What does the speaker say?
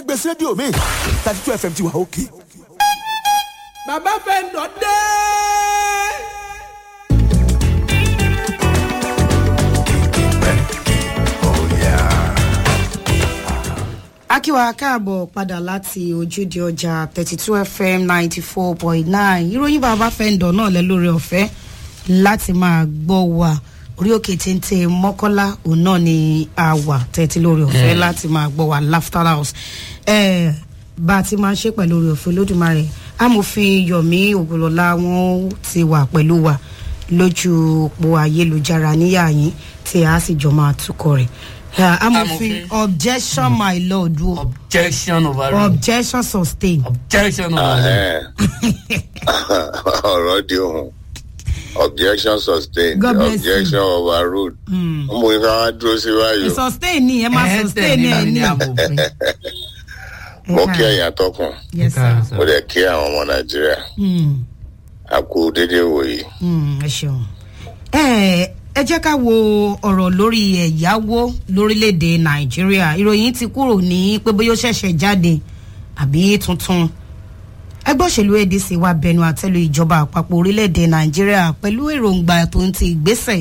gbèsè rédíò mi thirty two fm ti wà òkè. bàbá fẹ́ lọ dé. akíwa káàbọ̀ padà láti ojúde ọjà thirty two fm ninety four point nine ìròyìn bàbá fẹ́ǹdọ̀ náà lẹ lórí ọ̀fẹ́ láti máa gbọ́ wa orí òkè téńté mọ́kọ́lá òun náà ni a wà tẹ́tí lórí ọ̀fẹ́ láti máa gbọ́ wa laughter house eh, bá a ti máa ṣe pẹ̀lú orí ọ̀fẹ́ lódùmarè amòfin yomi ògùnlọ́lá wọn ti wà pẹ̀lú wa lójú òpó ayélujára níyà yín tí a sì jọ máa tukọ̀ rẹ̀ Eh, amòfin objection my lord o objection overruled. objection sustained. objection overruled. ọ̀rọ̀ di ohun objection sustained God bless you. objection overruled mo ní ká wá dúró sí báyìí o. sustain ni ẹ máa Ẹ sustain ni ẹ tẹ̀lé ní. ní amòfin. mo kí ẹ̀yìn atọ́kùn yes sir. Káàárọ̀ sir. mo dẹ̀ kí àwọn ọmọ nàìjíríà Mm, a kú déédéé wòye. mm, ẹ ṣeun. ẹ ẹ jẹ́ ká wo ọ̀rọ̀ lórí ẹ̀yáwó lórílẹ̀‐èdè nàìjíríà ìròyìn ti kúrò ní pé bóyá ó ṣẹ̀ṣẹ̀ jáde àbí tuntun ẹgbẹ́ òṣèlú adc wa bẹnu àtẹ́lu ìjọba àpapọ̀ orílẹ̀‐èdè nàìjíríà pẹ̀lú èròǹgbà tó ń ti ìgbésẹ̀